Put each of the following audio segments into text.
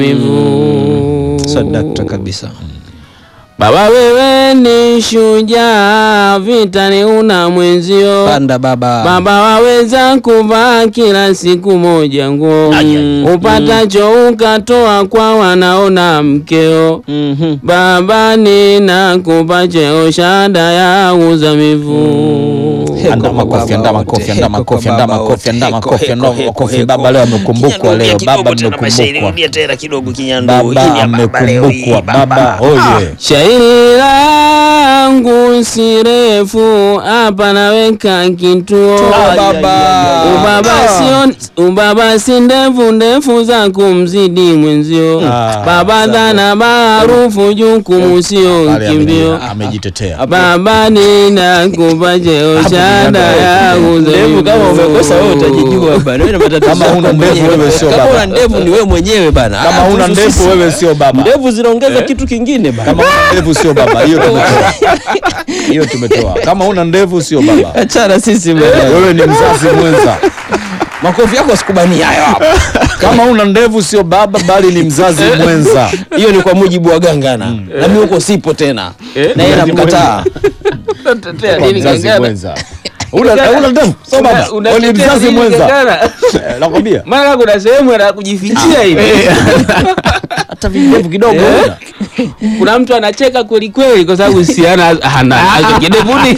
Mivu. Sadakta kabisa. Baba wewe ni shujaa, vitani una mwenzio. Panda baba. Baba waweza kuvaa kila siku moja nguo, upatacho ukatoa kwa wanaona mkeo. Mhm. Baba ninakupa cheo, shahada ya uzamivu. Heko Anda kwa makofi, baba anda wote, makofi, anda heko makofi, kwa anda baba makofi, wote, anda heko, makofi, heko, anda heko, makofi. heko. Baba leo amekumbukwa leo, baba tena maisha amekumbukwa. irudia tena kidogo kinyandu. Baba Hili ya baba leo hii, amekumbukwa, baba. Oye. Shairi langu si refu, hapa naweka kituo. baba. Ubaba sio ubaba si ndefu ndefu za kumzidi mwenzio. Ah, Baba dhana maarufu jukumu sio Pale kimbio. ameji- amejitetea. Baba ninakupa cheo, shahada ya Ndevu kama umekosa wewe uzamivu. utajijua bana. Wewe na matatizo Kama yako huna ndevu mwenyewe. wewe sio Kama baba. una ndevu ni wewe mwenyewe bana. Kama Ah, huna kuhusu ndevu sisi. wewe sio baba. Ndevu zinaongeza kitu kingine bana. Kama huna ndevu sio baba. Hiyo tumetoa. Hiyo tumetoa. Kama huna ndevu sio baba. Achana sisi bana. Wewe ni mzazi mwenza. Makofi yako sikubani hayo hapo. Kama huna ndevu sio baba bali ni mzazi mwenza. Hiyo ni kwa mujibu wa gangana. Na mimi huko sipo tena. Na yeye anamkataa. Unatetea Kwa nini mzazi Gangana? mwenza. Una una ndevu sio baba. Una- Wewe ni unatetea mzazi nini mwenza. Gangana? Eh, Nakwambia. Mara kuna sehemu ya kujifichia hivi. Hata vindevu kidogo. Eh? una. Kuna mtu anacheka kweli kweli kwa sababu si ana hana hicho kidevuni.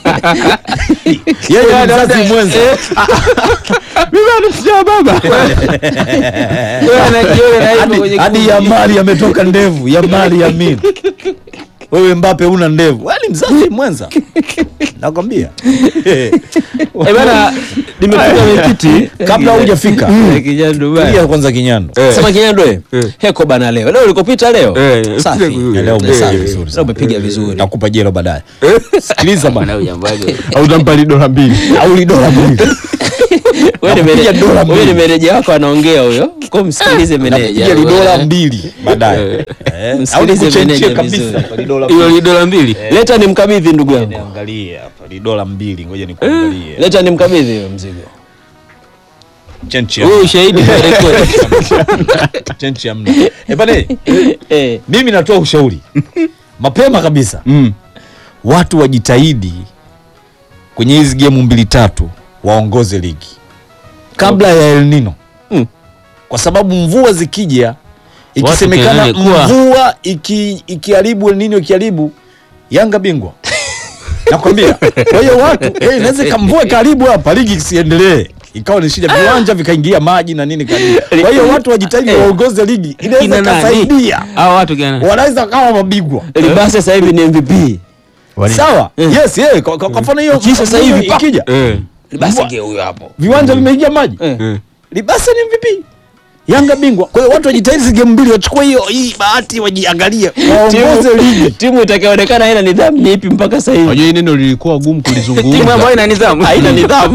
Yeye ni mzazi mwenza. Mimi anasema baba. Wewe anajiona na hivyo Hadi- kwenye hadi kundi. Yamari ametoka ndevu. Yamari Yamin. Wewe Mbappe una ndevu. Wewe ni mzazi mwenza. Nakwambia. Eh bana nimefika mwenyekiti. Kabla hujafika. Kijana Dubai. Tulia kwanza kinyando. Sema Kinyando eh. Heko bana leo. Leo ulikopita leo. Eh, Safi. eh, Leo umesafi eh, vizuri. Leo umepiga vizuri. Nakupa jelo baadaye. Sikiliza bana. Bana ujambaje. au utampa dola mbili Au ni dola mbili. Wewe ni Nakupiga meneja dola wewe ni mbili. meneja wako anaongea huyo. Kwa msikilize meneja. Nakupiga ni dola mbili baadaye. Eh, Au Msikilize nikuchenjie meneja kabisa. vizuri. Ni dola Hiyo mbili. ni dola mbili. Leta nimkabidhi ndugu yangu. Niangalie hapa. Ni dola mbili. Ngoja nikuangalie. Leta nimkabidhi huyo mzigo. Chenchi Wewe ya. ushahidi kwa rekodi. Chenchi ya mna. Eh bana. Eh. Mimi natoa ushauri mapema kabisa mm. watu wajitahidi kwenye hizi gemu mbili tatu waongoze ligi kabla ya El Nino Mm. kwa sababu mvua zikija ikisemekana Watu kelele kuwa. mvua iki- ikiharibu El Nino ikiharibu Yanga bingwa nakwambia. Kwa hiyo watu eh, inaweza ikamvua karibu hapa ligi isiendelee ikawa ni shida, viwanja vikaingia maji na nini karibu. Kwa hiyo watu wajitahidi waongoze ligi, inaweza Kina nani? ikasaidia, Hao watu gani? wanaweza kama mabingwa Libase sasa hivi ni MVP. sawa. Yes, yeah. Kwa, kwa, kwa mfano hiyo Ikisha sasa hivi, pa. ikija Eh. Libase ndio huyo hapo. viwanja vimeingia maji Eh. Libasa ni MVP Yanga bingwa. Kwa hiyo watu wajitahidi hizi game mbili wachukue hiyo hii bahati wajiangalie. Waongoze ligi. Timu itakayoonekana haina nidhamu ni ipi mpaka sasa hivi? Unajua hii neno lilikuwa gumu Timu kulizungumza ambayo ina nidhamu. Haina nidhamu.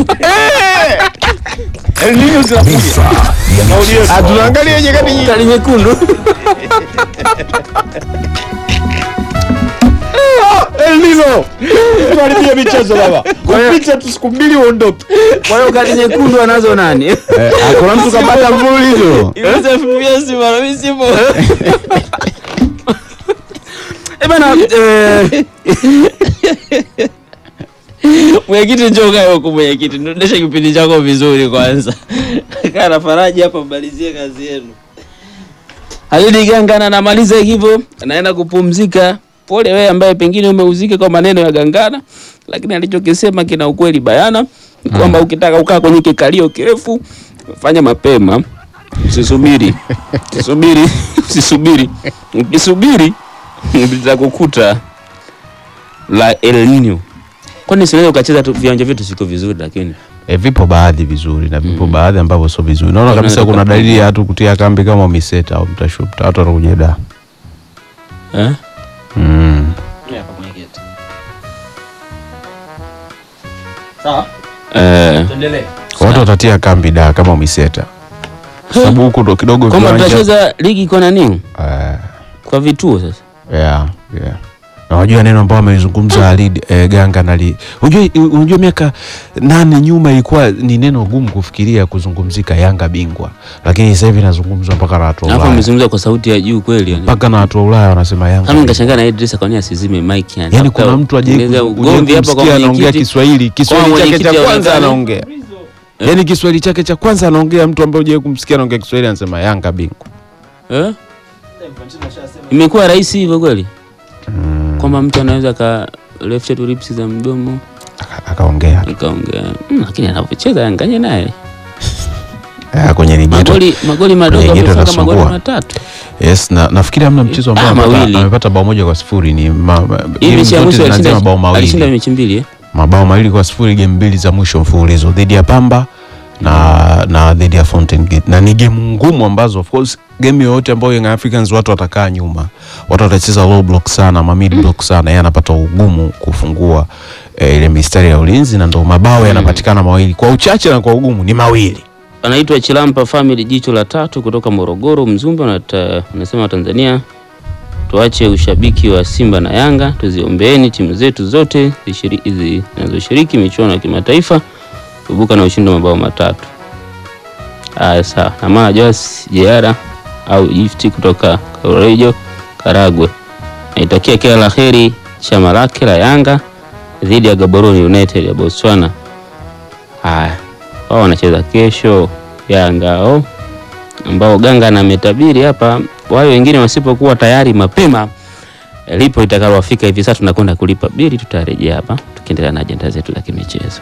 El Nino zinakuja. Kauli yetu. tunaangalia nyakati Kadi nyekundu. El Nino. Tuharibie michezo baba. Kupita tu siku mbili uondoke. Kwa hiyo kadi nyekundu anazo nani? kuna mtu kapata mfululizo Yusuf Fiesi bwana mimi sipo. Eh bana eh Mwenyekiti njoo kae huko mwenyekiti. Ndesha kipindi chako vizuri kwanza. Kaa na Faraji hapa mmalizie kazi yenu. Halidi Gangana anamaliza hivyo, anaenda kupumzika. Pole wewe ambaye pengine umeuzika kwa maneno ya Gangana, lakini alichokisema kina ukweli bayana kwamba ukitaka ukaa kwenye kikalio kirefu fanya mapema, usisubiri, usisubiri, usisubiri. Ukisubiri litakukuta la El Nino. Kwani sinaweza ukacheza tu viwanja vyetu siko vizuri, lakini e, vipo baadhi vizuri na vipo baadhi ambavyo sio vizuri naona kabisa Unaweza kuna kupungua. dalili ya watu kutia kambi kama miseta au mtashuta watu wanakuja da eh? mm. Eh, watu watatia kambi da kama miseta Kwa sababu huku ndo kidogo kwamba viwanja tutacheza ligi kwa nani? Eh, Kwa vituo sasa. yeah, yeah. na wajua neno ambao amelizungumza Alid eh, Ganga nali unajua unajua miaka nane nyuma ilikuwa ni neno gumu kufikiria kuzungumzika Yanga bingwa, lakini sasa hivi inazungumzwa mpaka na watu wa Alafu Ulaya, amezungumza kwa sauti ya juu kweli yani. mpaka na watu wa Ulaya wanasema Yanga. Kama bingwa. nikashangaa na Idrisa kwa nini asizime mic yani. Yani Labda kuna mtu aje ongeza ugomvi hapa kwa anaongea mwenyekiti. Kiswahili, Kiswahili chake mwenyekiti cha kwanza aonekane. anaongea yani Kiswahili chake cha kwanza anaongea mtu ambaye hujawahi kumsikia anaongea Kiswahili anasema Yanga bingwa. Eh? Imekuwa rahisi hivyo kweli? Kwamba mtu anaweza ka left to lips za mdomo Aka- Akaongea tu. akaongea. Mm, lakini anapocheza yanganye naye. Eh, kwenye ligi yetu Magoli magoli madogo Kwenye geto amefunga magoli anasumbua. matatu. Yes, na nafikiri hamna mchezo ambao Ah, amepata, mawili. amepata bao moja kwa sifuri ni ma, ma, Hii game mechi ya zote mwisho zinaanzia alishinda mabao alishinda mawili mechi mbili eh? mabao mawili kwa sifuri game mbili za mwisho mfululizo dhidi ya Pamba na na dhidi ya Fountain Gate na ni game ngumu ambazo of course game yoyote ambayo Young Africans watu watakaa nyuma watu watacheza low block sana ma mid block sana yeye anapata ugumu kufungua eh, ile mistari ya ulinzi na ndo mabao yanapatikana mawili kwa uchache na kwa ugumu ni mawili Anaitwa Chilampa Family jicho la tatu kutoka Morogoro Mzumbe anata- anasema Tanzania tuache ushabiki wa Simba na Yanga, tuziombeeni timu zetu zote zishiri- zi- zinazoshiriki michuano ya kimataifa kuibuka na ushindi wa mabao matatu. Haya, sawa. Amana Joas Jeara au Gifti kutoka Korejo Karagwe naitakia kila la heri chama lake la Yanga dhidi ya Gaborone United ya Botswana. Haya, wao wanacheza kesho Yanga hao ambao Ganga na ametabiri hapa, wale wengine wasipokuwa tayari mapema eh, lipo itakalowafika hivi sasa, tunakwenda kulipa bili. Tutarejea hapa tukiendelea na ajenda zetu za kimichezo.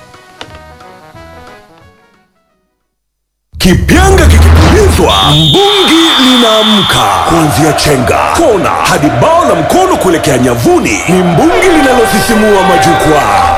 Kipyanga kikipulizwa, mbungi linaamka. Kuanzia chenga, kona hadi bao la mkono kuelekea nyavuni, ni mbungi linalosisimua majukwaa.